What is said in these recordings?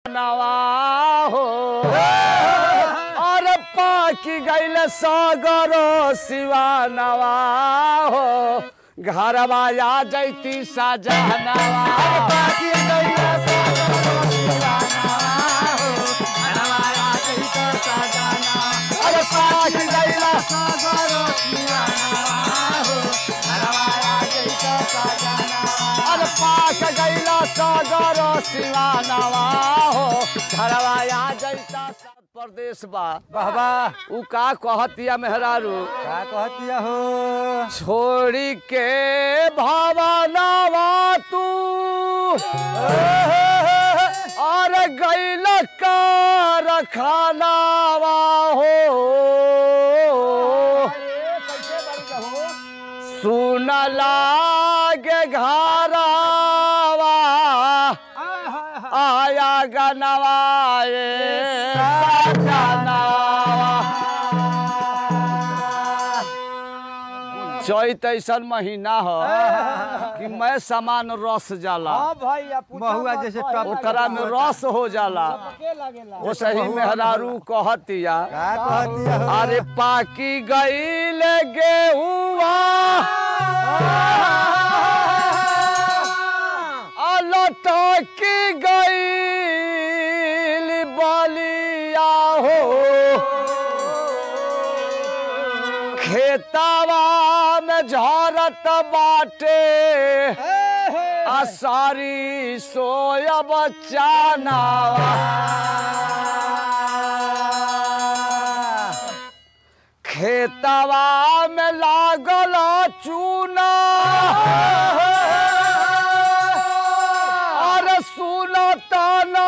नवा हो और पाकी गैल सगरो शिवा नवा हो घरवा आ जैती सजनवा पाकी गैल अरे पाकी गैल अरे पाक गैला सगरो शिवा नवा हो घरवा आ जैता सब प्रदेश बा बाबा उ का कहतिया मेहरारू का कहतिया हो छोड़ी के भवनवा तू और गैल कार खानावा हो सुन लागे घरवा आया गनवाए चैत ऐसन महीना हो कि मैं सामान रस जाला महुआ जैसे टप ओकरा में रस हो जाला वो सही मेहरारू कहतिया का कहतिया हो अरे पाकी गईल गेहुआ अलटकी गईल बलिया हो खेतावा में झरत बाटे आसारी सोया बच्चा खेतवा में लागल चूना अरे सुनता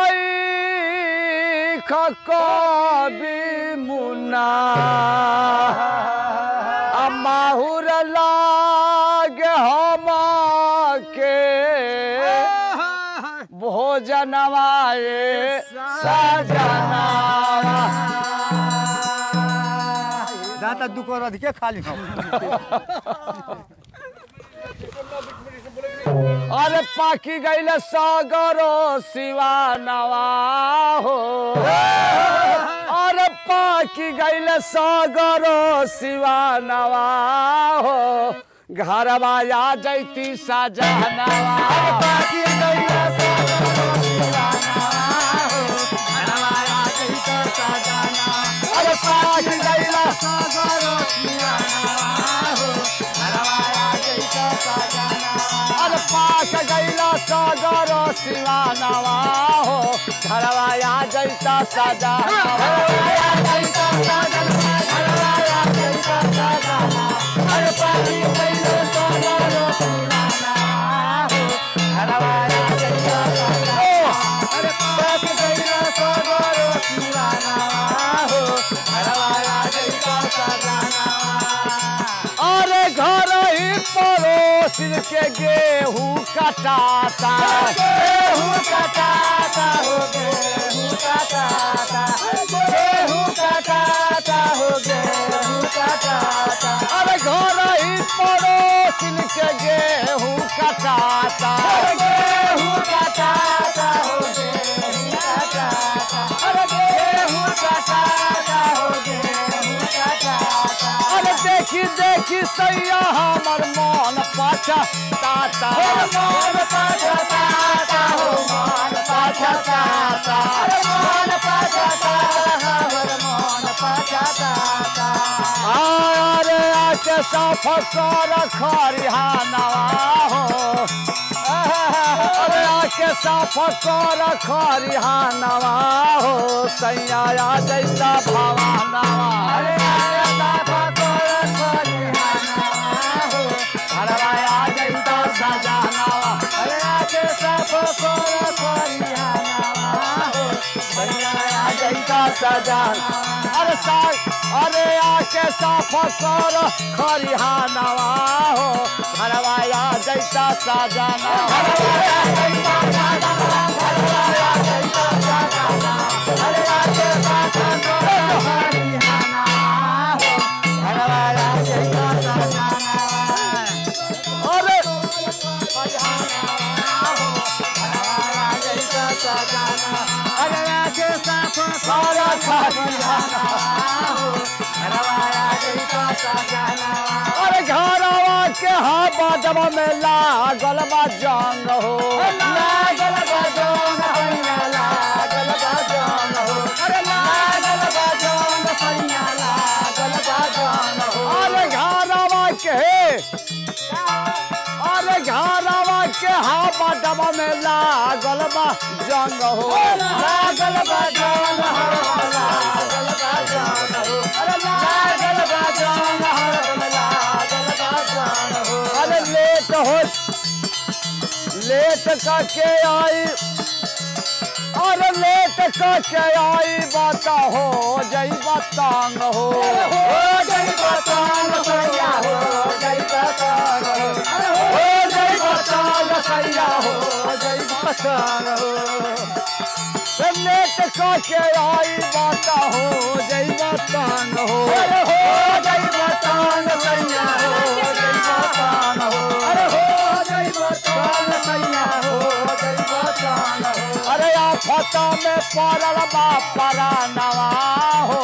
नहीं कभी मुन्ना आ माहुर लागे हम के भोजनवाए सजना दाता दुकर अधिके खाली हम अरे पाकी गैल सगरो शिवा नवा हो अरे पाकी गैल सगरो शिवा नवा हो घरवा आ जैती सजनवा पाकी गैल सगरो शिवा नवा हो घरवा आ जैती सजनवा अरे पाकी गैल सगरो शिवा नवा हो घरवा आ जैती सजनवा अरे पाक गैला सगरो शिवानवा हो घरवा आ जैता सजा अरे पाकी गैला सगरो शिवानवा हो घरवा आ जैता सजा अरे पाक गैला सगरो शिवानवा हो घरवा आ जैता सजा अरे घर ही पड़ोस के गेहूं कटाता गेहूं कटाता हो गेहूं कटाता गेहूं कटाता हो गेहूं कटाता अरे घर ही पड़ोस के गेहूं कटाता गेहूं कटाता हो गेहूं कटाता अरे गेहूं कटाता हो गेहूं कटाता अरे देखी देखी सैया हमर मन पाछा ताता मन पाछा ताता हो मन पाछा ताता अरे मन पाछा ताता हमर मन पाछा ताता अरे आके साफ कर खरिहानवा हो अरे आके साफ कर खरिहानवा हो सैया जैसा भवानवा अरे आके साफ कर खरिहानवा हो हरवाया जैसा सजानवा अरे आके साफ कर खरिहानवा हो सैया जैसा सजान अरे सा अरे आके साफ कर खरिहानवा हो हरवाया जैसा सजाना हरवाया जैसा सजाना हरवाया जैसा सजाना अरे आके साफ कर खरिहानवा हो हरवाया जैसा सजाना अरे हरवाया हो हरवाया जैसा सजाना अरे अरे घरवा के हवा जब में लागल बा जंग हो लागल बा जंग हैया लागल बा जंग हो अरे लागल बा जंग हैया लागल बा जंग हो अरे घरवा के अरे घरवा के हवा जब में लागल बा जंग हो लागल बा जंग हरवा लागल बा जंग हो अरे लागल बा जंग हरवा लागल बा जंग हो अरे लेट हो लेट करके आई अरे लेट करके आई बात हो जई बतांग हो हो जई बतांग सैया हो जई बतांग हो अरे हो जई बतांग सैया हो जई बतांग हो अरे लेट करके आई बात हो जई बतांग हो अरे हो जई बतांग सैया हो जई बतांग हो अरे हो जई बतांग सैया हो जई बतांग हो अरे आफत में पड़ल बा परानवा हो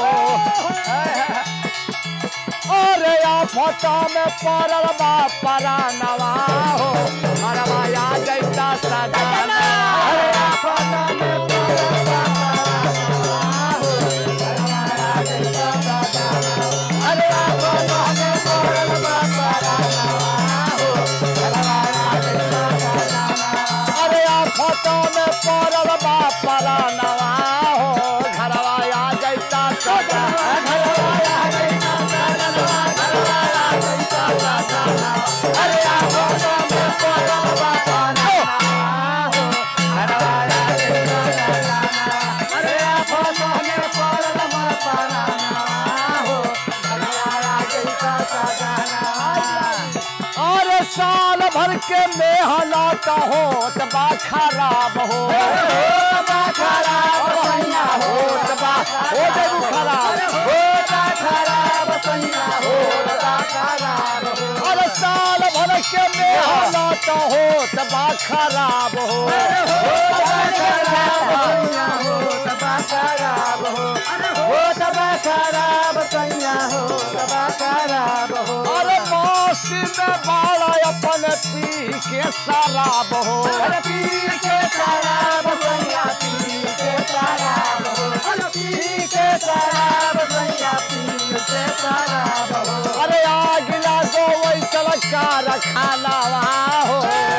अरे आफत में पड़ल बा परानवा हो अरवा या जैसा सजाना अरे आफत में पड़ल बा परानवा हो अरवा या जैसा सजाना अरे आफत में पड़ल बा परानवा हो अरवा या जैसा सजाना अरे आफत में पड़ल बा परानवा हो घरवा आ जैता सजाना घरवा आ जैता सजाना घरवा आ जैता सजाना अरे आफत में पड़ल बा परानवा हो घरवा आ जैता सजाना अरे आफत में पड़ल बा परानवा हो घरवा आ जैता सजाना और साल भर के मेहनत हो बा खराब हो बा खराब सैया हो बा हो जब खराब हो बा खराब सैया हो बा खराब हो और साल भर के मेहनत हो बा खराब हो बा खराब सैया हो बा खराब हो हो बा खराब सैया हो बा खराब हो अरे मौसी में बाड़ा अपन पी के शराब हो अरे पी के शराब सैया पी के शराब हो अरे पी के शराब सैया पी के शराब हो अरे आग लागो वैसल कार खानावा हो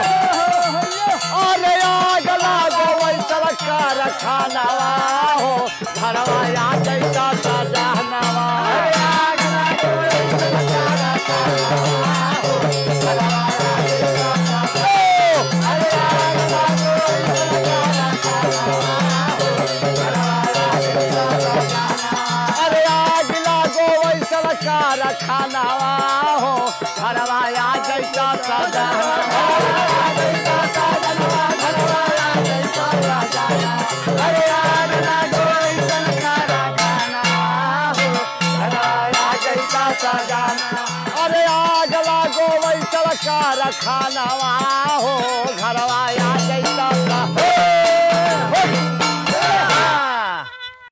अरे आग लागो वैसल कार खानावा हो घरवा आ जैता सजानवा अरे आग लागो वैसल कार खानावा हो घरवा आ जैता सजानवा अरे आग लागो वैसल कार खानावा हो घरवा आ जैता सजानवा अरे आग लागो वैसल कार खानावा हो घरवा आ जैता सजानवा अरे आग लागो वैसल कार खानावा हो घरवा आ जैता सजानवा अरे आग लागो वैसल कार खानावा हो घरवा आ जैता